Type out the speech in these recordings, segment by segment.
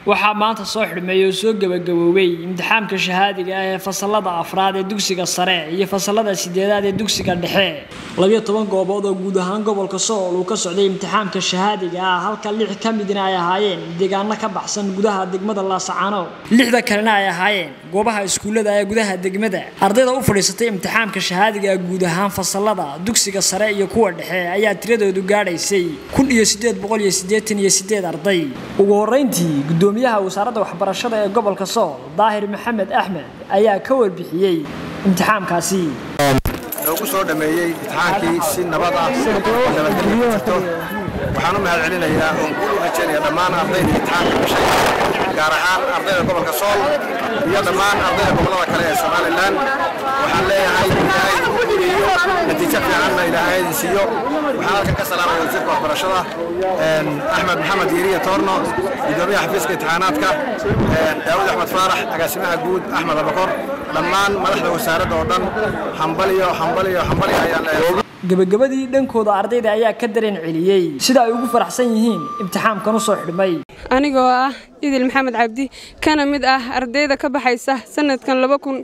waxaa maanta soo xidhmeeyey oo soo gebagaboobay imtixaamka shahaadiga ah ee fasalada afraad ee dugsiga sare iyo fasalada sideedaad ee dugsiga dhexe labiyo toban goobood oo guud ahaan gobolka sool uu ka socday imtixaamka shahaadiga ah halka lix ka midna ay ahaayeen deegaano ka baxsan gudaha degmada laasacaano lixda kalena ay ahaayeen goobaha iskuullada ee gudaha degmada ardayda u fadhiisatay imtixaamka shahaadiga guud ahaan fasalada dugsiga sare iyo kuwa dhexe ayaa tiradoodu gaadhaysay kun iyo sideed boqol iyo siddeetan iyo sideed arday ugu horreyntii gudoomiyaha wasaaradda waxbarashada ee gobolka sool daahir maxamed axmed ayaa ka warbixiyey imtixaamkaasi noogu soo dhammeeyey imtixaankii si nabad ah nabadgelyo ku jirto waxaan u mahad celinayaa oon guul u rajaynaya dhammaan ardayda imtixaanka gashay gaar ahaan ardayda gobolka sool iyo dhammaan ardayda gobollada kale ee somalilan waxaan leeyahay ilaahay u guuleeyo natiijo fiicanna ilaahay idin siiyo waxaan halkan ka salaamaya wasiirka waxbarashada axmed maxamed yeriya toorno gudoomiyaha xafiiska imtixaanaadka daawud axmed faarax agaasimaha guud axmed abakor dhammaan madaxda wasaaradda oo dhan hambaliyo hambaliyo hambaliyo ayaan leeyahay gebagabadii dhankooda ardayda ayaa ka dareen celiyey sida ay ugu faraxsan yihiin imtixaamkan u soo xidhmay anigoo ah idil maxamed cabdi kana mid ah ardayda ka baxaysa sanadkan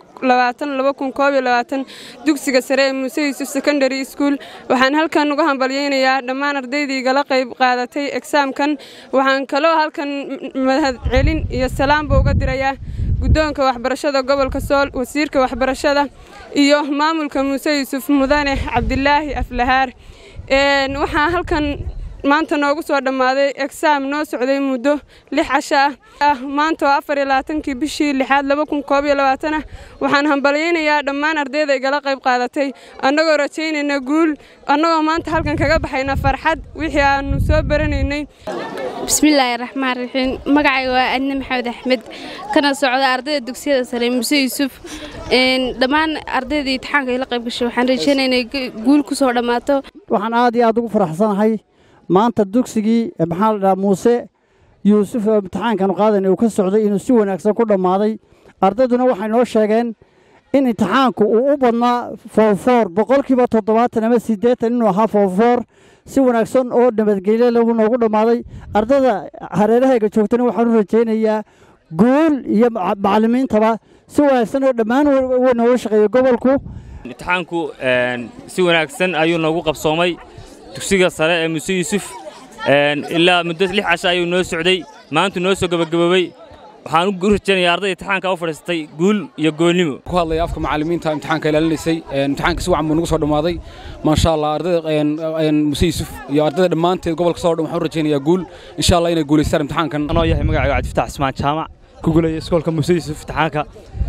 dugsiga sare ee muuse yuusuf secondary school waxaan halkan uga hambalyaynayaa dhammaan ardaydii igala qayb qaadatay egsaamkan waxaan kaloo halkan mahadcelin iyo salaamba uga dirayaa guddoonka waxbarashada gobolka sool wasiirka waxbarashada iyo maamulka muuse yuusuf mudane cabdilaahi aflahaar waxaa halkan maanta noogu soo dhammaaday egsaam noo socday muddo lix casho ah maanta oo afar iyo labaatankii bishii lixaad laba kun koob iyo labaatan ah waxaan hambalyaynayaa dhammaan ardayda igala qayb qaadatay annagoo rajaynayna guul annagoo maanta halkan kaga baxayna farxad wixii aannu soo baranaynay bismillaahi raxmaan raxiim magacayga waa adne maxamed axmed kana socda ardayda dugsiyada sare muuse yuusuf dhammaan ardayda imtixaanka ila qayb gashay waxaan rajaynaya inay guul ku soo dhammaato waxaan aad iyo aad ugu faraxsanahay maanta dugsigii maxaa la dhahaa muuse yuusuf oo imtixaankan qaadan uu ka socday inuu si wanaagsan ku dhammaaday ardayduna waxay noo sheegeen in imtixaanku uu u badnaa foorfoor boqolkiiba toddobaatan ama siddeetan inuu ahaa foorfoor si wanaagsan oo nabadgelye lagu noogu dhammaaday ardayda hareerahayga joogtana waxaan u rajaynayaa guul iyo macallimiintaba si wanaagsan oo dhammaan way nooga shaqeeyey gobolku imtixaanku si wanaagsan ayuu noogu qabsoomay dugsiga sare ee muuse yuusuf ilaa muddo lix casho ayuu noo socday maantu noo soo gebagaboobey waxaan u rajaynayaa ardayda imtixaanka u fadhiistay guul iyo goolnimo ku hadlaya afka macallimiinta imtixaanka ilaalinaysay imtixaanka si wacan buu nagu soo dhammaaday maasha allah ardayda muuse yuusuf iyo ardayda dhammaanteed gobolka soo dhan waxaan u rajaynayaa guul insha allah inay guulaystaan imtixaankan anoo yahay magacayga cabdifatax ismaan jaamac ku guulaya iskoolka muuse yuusuf imtixaanka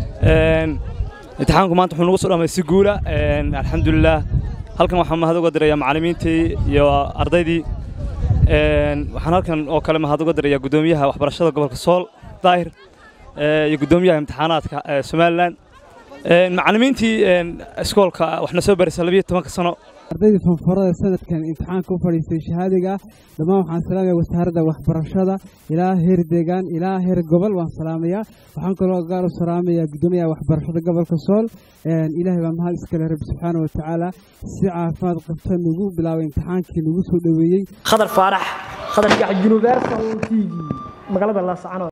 imtixaanku maanta wuxuu nagu soo dhamay si guula alxamdulilaah halkan waxaan mahad uga dirayaa macallimiintii iyo ardaydii waxaan halkan oo kale mahad uga dirayaa guddoomiyaha waxbarashada gobolka sool daahir iyo guddoomiyaha imtixaanaadka somalilan macallimiintii iskoolka waxna soo baraysa labiyo tobanka sano ardaydii fanfarada sanadkan imtixaanka u fadhiistay shahaadiga dhammaan waxaan salaamaya wasaaradda waxbarashada ilaa heer deegaan ilaa heer gobol waan salaamayaa waxaan kaloo gaar u salaamayaa guddoomiyaha waxbarashada gobolka sool ilaahay baa mahad iskale rabbi subxaana wa tacaala si caafimaad qabta nagu bilaabay imtixaankii nagu soo dhoweeyey khadar faarax khadar gax universal t v magaalada laasacanood